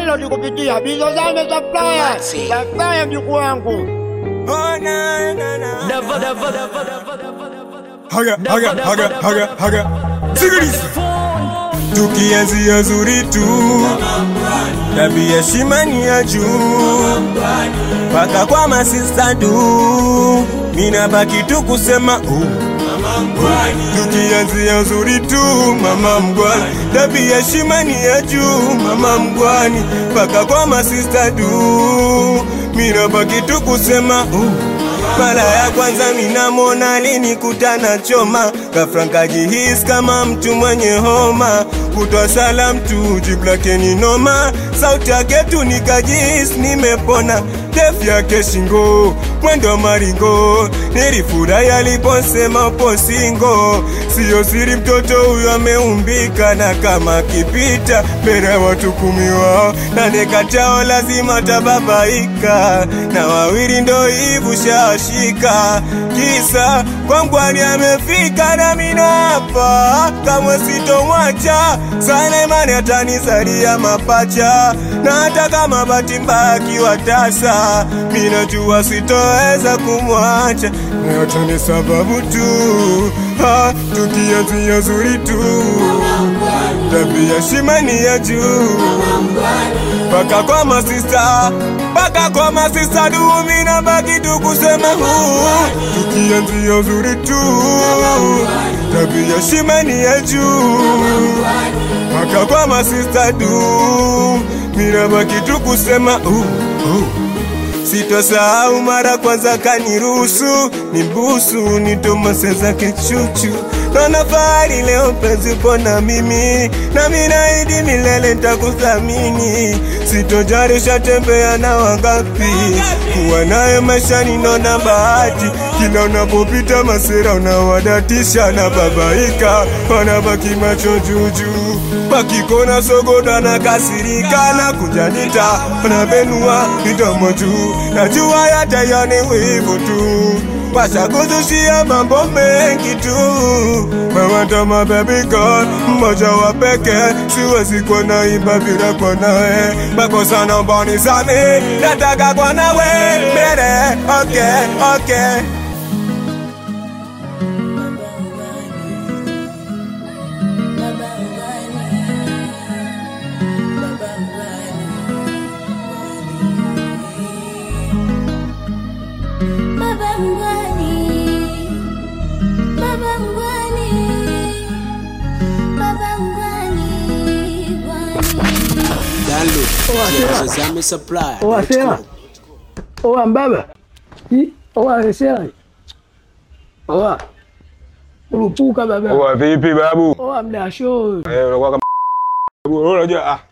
download kupitia Bizozame Supplier. Supplier mjukuu wangu. Haga, haga, haga, haga, haga. Sikiliza. Tukianzia zuri tu tabia shimani ya juu mpaka kwa masista du mina baki tu kusema uh. Tukianzia zuri tu mama mgwani tabia shimani ya juu mama mgwani mpaka kwa masista du mina baki tu kusema uh. Mara ya kwanza minamona alinikutana choma ghafla nkajihisi kama mtu mwenye homa kutwa salam tu jibu lake ni noma sauti yake tu nikajihisi nimepona ndefu yake shingo mwendo maringo nilifurahi aliposema upo singo siyo siri mtoto huyo ameumbika na kama akipita mbele ya watu kumi wao nane katao lazima tababaika na wawili ndo hivu shashika kisa kwangwani amefika na mina hapa kamwe sitomwacha sana imani atanizalia mapacha na hata kama bahati mbaya akiwa tasa minajua sitoweza kumwacha na yote ni sababu tu ha, tukianzia zuri tu tabia shimani ya juu mpaka kwa masista mpaka kwa masista dumi na baki tu kusema huu tukianzia uzuri tu tabia shimani ya juu mpaka kwa masista du mina baki tu kusema uh, uh. Sitosahau mara kwanza kaniruhusu nimbusu nitomase zake chuchu Naona fahari leo penzi upo na mimi nami naahidi milele nitakuthamini Sitojarisha tembea na wangapi kuwa naye maishani naona bahati kila unapopita masera unawadatisha na babaika wanabaki macho juujuu wakikona sogoda na kasirika na kujanita wanabenua midomo juu najua yatayani wivu tu washakuzushia mambo mengi tu mawatama baby girl mmoja wa peke siwezi kuwa naimba bila kwa nawe makosa naomba nisame nataka kwa nawe mbele okay okay Baba mgwani, baba mgwani, baba mgwani, gwani. Tazame supply. Oa sera. Oa mbaba. Hi, Oa sera. Oa. Urupuka baba. Oa vipi babu? Oa mdasho. Eh, unakuwa kama Babu, unajua ah